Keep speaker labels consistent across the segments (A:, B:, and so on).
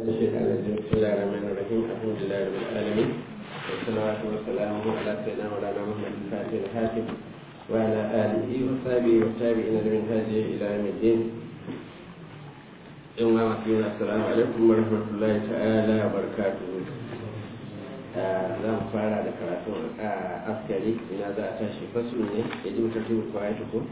A: الشيطان الرجيم بسم الله الرحمن الرحيم الحمد لله رب العالمين والصلاة والسلام على سيدنا مولانا محمد الفاتح الحاكم وعلى آله وصحبه والتابعين لمن هذه إلى يوم الدين يوم مسلمين السلام عليكم ورحمة الله تعالى وبركاته za mu fara da karatun askari ina za a tashi fasu ne ya ji mutum tubu kwa ya tuko?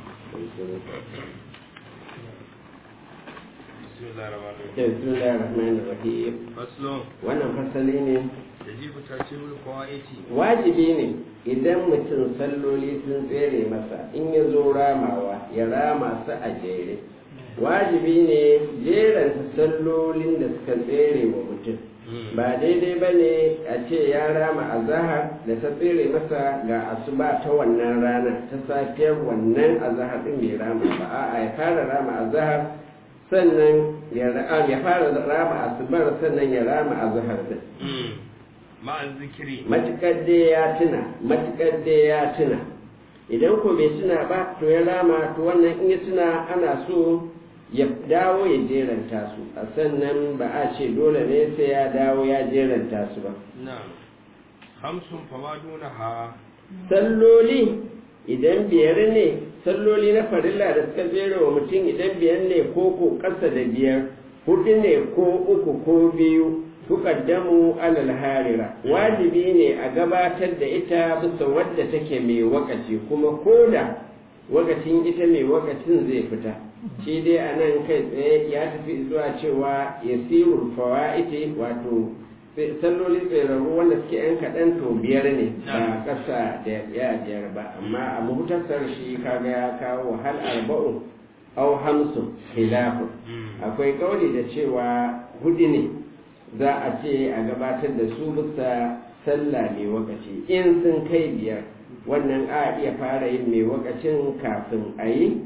A: bismillah rahman rahim
B: faslon
A: wannan fasali ne
B: da jibu ta ce wuri kwaiti
A: wajibi ne idan mutum salloli sun tsere masa in ya zo ramawa ya rama su a jere wajibi ne jeranta sallolin da suka tsere wa mutum ba daidai ba ne a ce ya rama a zahar da ta tsere masa ga asuba ta wannan rana ta safiyar wannan a zahar ɗin bai rama ba a'a ya fara rama a zahar sannan ya fara rama asubar sannan ya rama a zahar ɗin
B: ma'an zikiri
A: matuƙar dai ya tuna matuƙar dai ya tuna idan ko bai tuna ba to ya rama to wannan in ya tuna ana so ya dawo ya jeranta su a sannan ba a ce dole ne sai ya dawo ya jeranta su ba
B: na hamsin fama duna ha
A: salloli idan biyar ne salloli na farilla da suka jera wa mutum idan biyar ne ko ko ƙasa da biyar hudu ne ko uku ko biyu tuqaddamu alal harira wajibi ne a gabatar da ita bisa wadda take mai wakaci kuma koda wakacin ita mai wakacin zai fita shi dai a nan kai tsaye ya tafi zuwa cewa yasirul fawaiti wato salloli tsirarru wanda suke yan kaɗan to biyar ne ba ƙasa da ya biyar ba amma a muhtasar shi kaga ya kawo hal arba'u au hamsu khilafu akwai kauli da cewa hudu ne za a ce a gabatar da su bisa sallah mai wakaci in sun kai biyar wannan a iya fara yin mai wakacin kafin a yi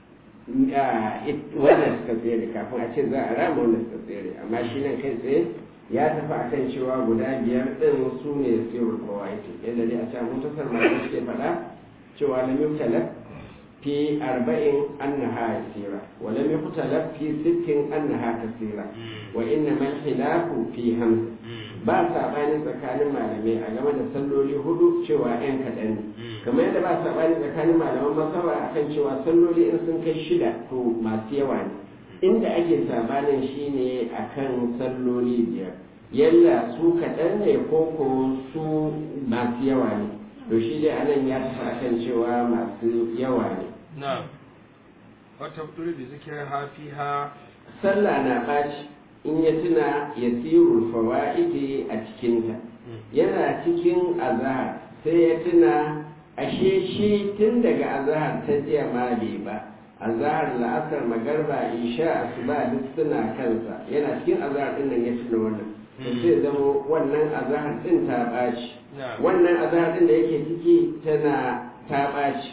A: wannan suka tsere kafin a ce za a rama wannan suka tsere amma shi nan kai tsaye ya tafi a kan cewa guda biyar ɗin su ne sirrul kawaiti yadda dai a can mutasar masu suke faɗa cewa lam yuktalaf fi arba'in annaha yasira wa lam yuktalaf fi sittin annaha kasira wa inna man khilafu fi hamsa ba saɓani tsakanin malamai a game da salloli hudu cewa yan kaɗan ne kamar yadda ba saɓani tsakanin malaman masaba a kan cewa salloli in sun kai shida to masu yawa ne inda ake saɓanin shine a kan salloli biyar yalla su kaɗan ne ko ko su masu yawa ne to shi dai anan ya tafi a kan cewa masu yawa ne
B: na wata turi da zikirar hafi ha
A: sallah na ɓaci in ya tuna ya sirul fawa'idi a cikinta yana cikin azahar sai ya tuna ashe shi tun daga azahar ta jiya ma bai ba azahar la'asar magarba isha asuba duk suna kansa yana cikin azahar din nan ya tuna wannan to sai zama wannan azahar din ta ɓaci wannan azahar din da yake ciki tana ta ɓaci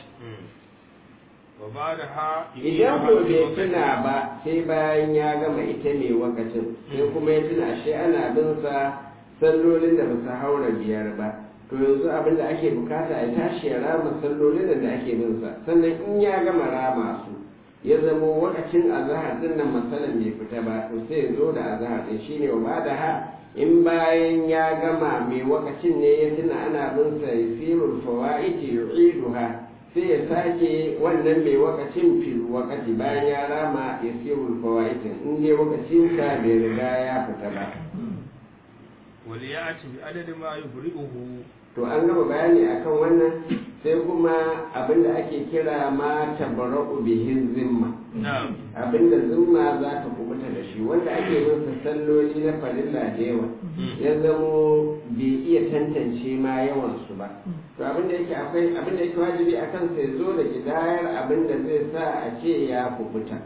A: idan ko bai tuna ba sai bayan ya gama ita mai wakacin sai kuma ya tuna shi ana bin sa sallolin da ba su haura biyar ba to yanzu abin da ake bukata ya tashi ya rama sallolin da ake bin sa sannan in ya gama rama su ya zamo wakacin azahar din nan masalan bai fita ba to sai ya zo da azahar din shine wa da ha in bayan ya gama mai wakacin ne ya tuna ana bin sa yasirul fawaiti yu'iduha sai ya sake wannan mai wakacin fil wakati bayan ya rama ya sirul fawaitin in dai wakacin sa bai riga ya fita ba
B: wali ya ci bi adadin ma yubri'uhu
A: to an gama bayani akan wannan sai kuma abinda ake kira ma tabara'u bihi zimma abinda zimma za ta kubuta da shi wanda ake bin salloli na farilla da yawa ya zamo bai iya tantance ma yawan su ba to abinda yake akwai abinda yake wajibi akan sai zo da kidayar abinda zai sa a ce ya kubuta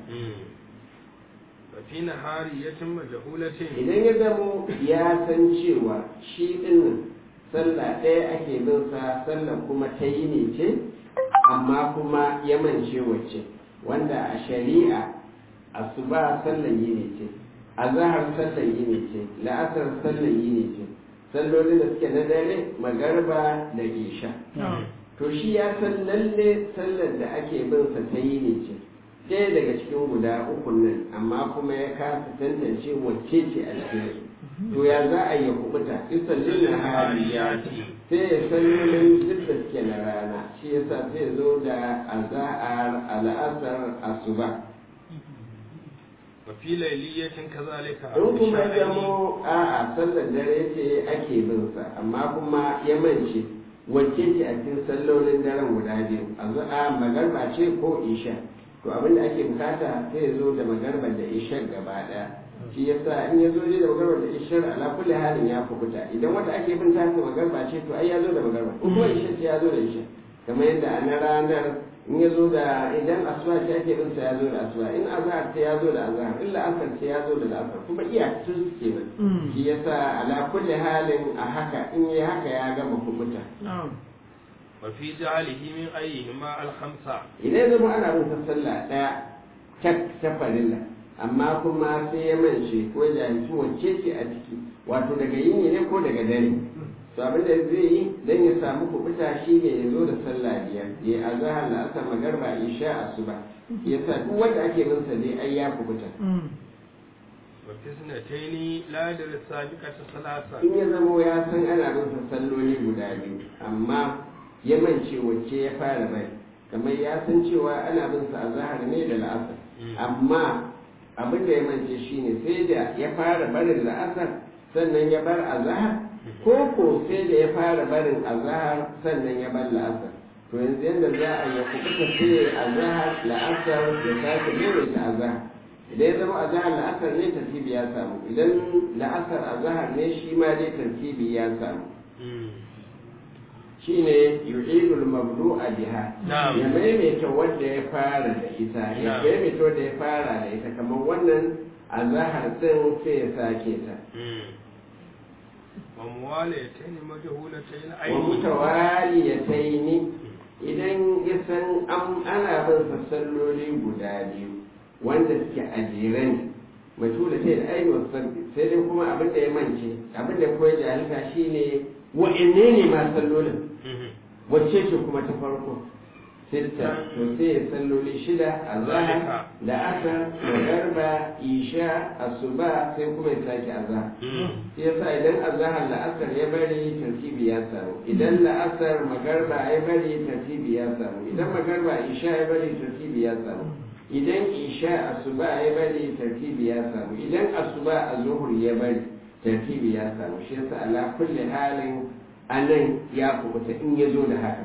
B: fi nahari ya cimma jahulatin
A: idan ya zamo ya san cewa shi dinnan sallah ɗaya ake bin sa sallah kuma ta yi ne ce amma kuma ya mance wacce wanda a shari'a asuba sallah yi ne ce azahar sallah yi ne ce la'asar sallah yi ne ce sallolin da suke na dare magarba da isha to shi ya san lalle sallar da ake bin sa ta yi ne ce ɗaya daga cikin guda ukun nan amma kuma ya kasa tantance wacce ce a cikin su to ya za a yi kubuta isallin na hariyati sai ya sallolin duk da suke na rana shi yasa sai ya zo da aza'ar al'asar asuba
B: wa fi layliyatin kazalika
A: in kuma ya zamo a'a sallar dare ce ake bin sa amma kuma ya mance wacce ce a cikin sallolin daren guda biyu azaa magarba ce ko isha to abin da ake bukata sai ya zo da magarba da isha gaba daya shi yasa in ya zo da magarba da isha ala kulli halin ya fukuta idan wata ake bin ta magarba ce to ai ya zo da magarba in kuma isha ce ya zo da isha kamar yadda a na ranar in ya zo da idan asuba ce ake bin sa ya zo da asuba in azhar ce ya zo da azhar in la'asar ce ya zo da la'asar kuma iyakacin su kenan shi yasa ala kulli halin a haka in yi haka ya gama kubuta
B: wa fi ja'alihi min ayyihima al-khamsa
A: idan zama ana bin sa sallah daya tak ta farilla amma kuma sai ya mance ko jahilci wacce ce a ciki wato daga yini ne ko daga dare to abin da zai yi dan ya samu kubuta shi ne ya zo da sallah biyar ya azhar la asar magarba isha asuba yasa duk wanda ake bin sa dai ai ya kubuta
B: wa fi sunataini la da sabiqata salasa
A: in ya zama ya san ana bin sa salloli guda biyu amma ya mance wacce ya fara bai kamar ya san cewa ana bin sa azhar ne da la'asar amma abin da ya mance shine sai da ya fara barin la'asar sannan ya bar azhar ko ko sai da ya fara barin azhar sannan ya bar la'asar to yanzu yadda za a yi kuɓuta sai azhar la'asar ya sake maimaita azhar idan ya zama azhar la'asar ne tartibi ya samu idan la'asar azhar ne shi ma dai tartibi ya samu shine yu'idul mabdu'a biha
B: Na'am.
A: ya maimaita wanda ya fara da ita ya
B: Na'am.
A: maimaita wanda ya fara da ita kamar wannan azhar din sai ya sake ta
B: wa muwalatayn majhulatayn
A: wa
B: ayni
A: mutawaliyataini idan ya san an ana bin sa salloli guda biyu wanda suke a jere ne mutu da sai da aini wasu sabbi sai dai kuma abin da ya mance abin da koya jahilta shine wa'anne ne ma sallolin wacce ce kuma ta farko sitta to sai ya salloli shida a zahar da asar magarba isha asuba sai kuma ya sake azahar shi yasa idan azahar la'asar ya bari tartibi ya samu idan la'asar magarba ya bari tartibi ya samu idan magarba isha ya bari tartibi ya samu idan isha asuba ya bari tartibi ya samu idan asuba a zuhur ya bari tartibi ya samu shi yasa ala kulli halin anan ya kubuta in ya zo da haka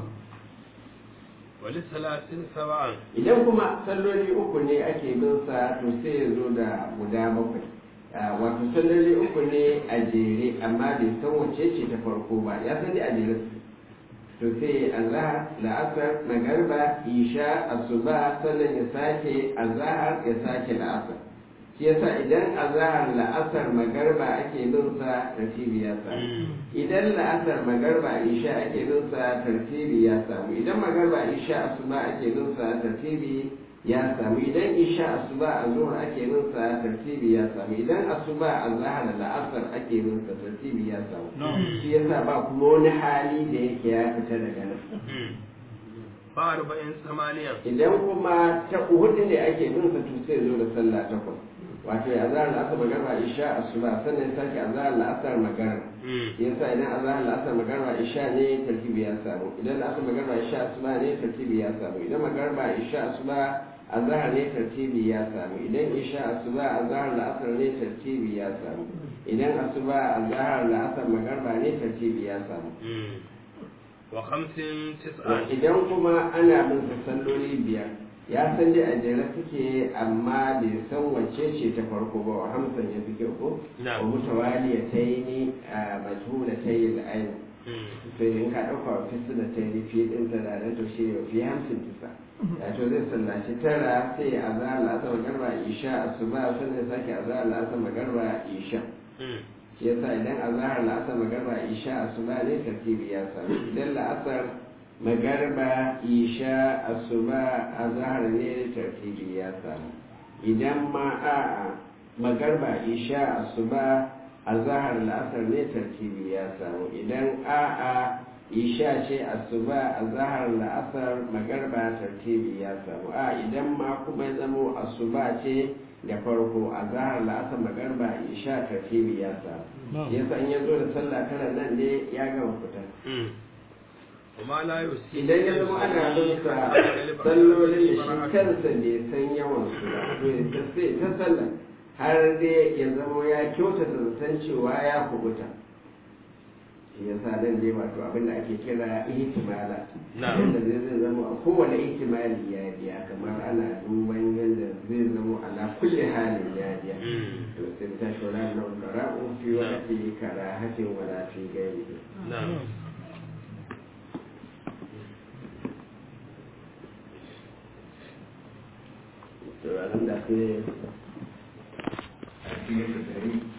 B: wali salatin sab'an
A: idan kuma salloli uku ne ake bin sa to sai ya zo da guda bakwai Ah, wato salloli uku ne a jere amma bai san wace ce ta farko ba ya san dai a jere su to sai azhar la'asar magarba isha asuba sannan ya sake azhar ya sake la'asar shi yasa idan azhar la'asar magarba ake bin sa tartibi ya samu idan la'asar magarba isha ake bin sa tartibi ya samu idan magarba isha asuba ake bin sa tartibi ya samu idan isha asuba a zuhur ake bin sa tartibi ya samu idan asuba azhar la'asar ake bin sa tartibi ya samu shi yasa ba kuma wani hali da yake ya fita daga nan
B: ba arba'in samaniya
A: idan kuma ta hudu ne ake bin sa to sai zo da sallah takwas wato ya azhar la'asar magarba isha asuba sannan ya sake azhar la'asar magarba yasa idan azhar la'asar magarba isha ne tartibi ya samu idan la'asar magarba isha asuba ne tartibi ya samu idan magarba isha asuba azhar ne tartibi ya samu idan isha asuba azhar la'asar ne tartibi ya samu idan asuba azhar la'asar magarba ne tartibi ya samu
B: wa khamsin tis'an
A: idan kuma ana bin sa salloli biyar ya san dai a jere suke amma bai san wacce ce ta farko ba wa hamsan ya fi kyau ko
B: Na'am.
A: wa mutawali ya ta yi ni a majhula ta yi da aini sai in ka ɗauka wa fisu da ta yi fiye ɗin ta da to shi ne fi hamsin tisa ya to zai sallaci tara sai a za la'asar magarba isha asuba sannan ya sake a za la'asar magarba isha shi yasa idan azahar la'asar magarba isha asuba ne tartibi ya samu idan la'asar magarba isha asuba azahar ne tartibi ya samu idan ma a'a magarba isha asuba azahar la'asar ne tartibi ya samu idan a'a isha ce asuba a zahar la'asar magarba tartibi ya samu a idan ma kuma ya zamo asuba ce da farko a zahar la'asar magarba isha tartibi ya samu yasa in ya zo da sallah tara nan ne ya gama fita
B: وما لا يسيء
A: idan ya zama ana rusa sallolin da shi kansa bai san yawan su ba to ya ta sai ta sallah har dai ya zama ya kyautata zaton cewa ya kubuta shi ya sa nan dai wato abin da ake kira ihtimala
B: Na'am.
A: yadda zai zai zama a kowane ihtimali ya biya kamar ana duban yadda zai zama ala kulli halin ya biya
B: Mm.
A: to sai ta shura na qara'u fi waqti karahatin wala fi ghairihi
B: نعم
A: to alhamdulillah sai a cikin dari